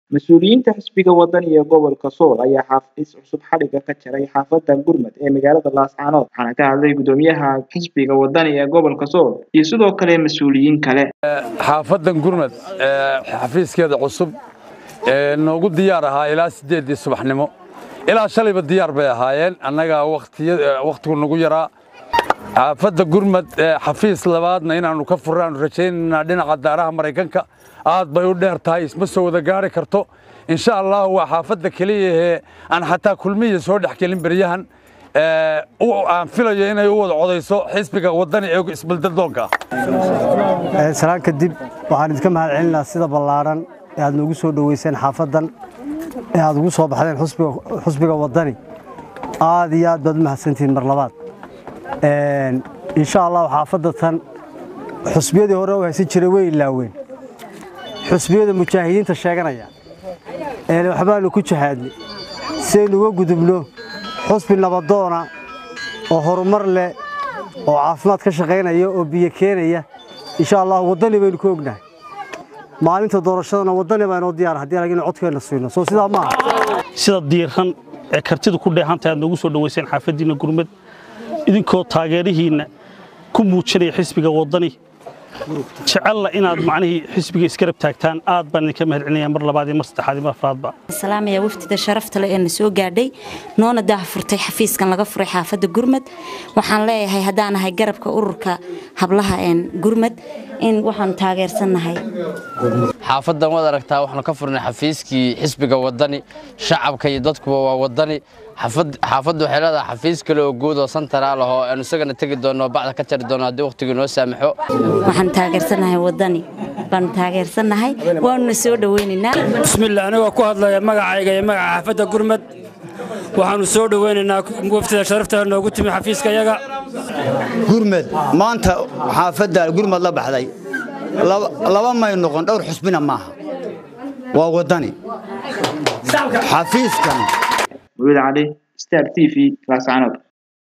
mas-uuliyiinta xisbiga wadani ee gobolka sool ayaa xaafis cusub xadhigga ka jaray xaafada gurmad ee magaalada laascaanood waxaana ka hadlay gudoomiyaha xisbiga wadani ee gobolka sool iyo sidoo kale mas-uuliyiin kale xaafadan gurmad xafiiskeeda cusub ee noogu diyaar ahaa ilaa siddeeddii subaxnimo ilaa shalayba diyaar bay ahaayeen annaga wakhtigu nagu yaraa xaafadda gurmad xafiis labaadna inaannu ka furraannu rajaynaynaa dhinaca daaraha maraykanka aad bay u dheer tahay isma soo wada gaari karto insha allah waa xaafadda keliyahee aan xataa kulmiya soo dhex gelin beryahan aan filayo inay u wada codayso xisbiga wadani ee isbaldadoonka ah salaan kadib waxaan idinka mahad celinaa sida ballaadhan ee aad noogu soo dhoweyseen xaafaddan ee aad ugu soo baxdeen xusbiga wadani aad iyo aad baad u mahadsantihiin mar labaad insha allah xaafadda tan xusbiyadii hore u haysan jiray way ilaaween xusbiyada mujaahidiinta sheeganaya ee waxbaanu ku jahaadnay siaynu uga gudubno xusbi nabadoona oo horumar leh oo caafimaad ka shaqaynaya oo biyo keenaya insha allah waddani baynu ka ognahay maalinta doorashadana waddani baa inoo diyaara haddii anaginu codkeenna siino soo sidaa maaha sida diiran ee kartida ku dheehantahay aad noogu soo dhoweyseen xaafaddiinna gurmad idinkoo taageerihiinna ku muujinaya xisbiga waddani jecelna inaad macnihii xisbiga iskarab taagtaan aad baan idinka mahad celinaya mar labaad iyo mar saddexaad iyo mar afraadba salaamaya wafdida sharafta leh ee na soo gaadhay noona daah furtay xafiiskan laga furay xaafadda gurmad waxaan leeyahay haddaan ahay garabka ururka hablaha een gurmad in waxaan taageersannahay xaafaddan waad aragtaa waxaanu ka furnay xafiiskii xisbiga waddani shacabka iyo dadkuba waa waddani xaafaddu waxay leedahay xafiis kale oo guud oo santaraal ah oo aanu isagana tegi doonno oo bacda ka jari doonno haddii wakhtigu noo saamaxo waxaan taageersannahay waddani baanu taageersannahay waanuna soo dhoweynaynaa bismillah anigoo ku hadlaya magacayga iyo magaca xaafadda gurmad waxaanu soo dhoweynaynaa waftida sharafta noogu timi xafiiska yaga gurmad maanta xaafadda gurmad la baxday laba may noqon dhowr xusbina maaha waa waddani xafiiskan mawlid cali star t v laascaanood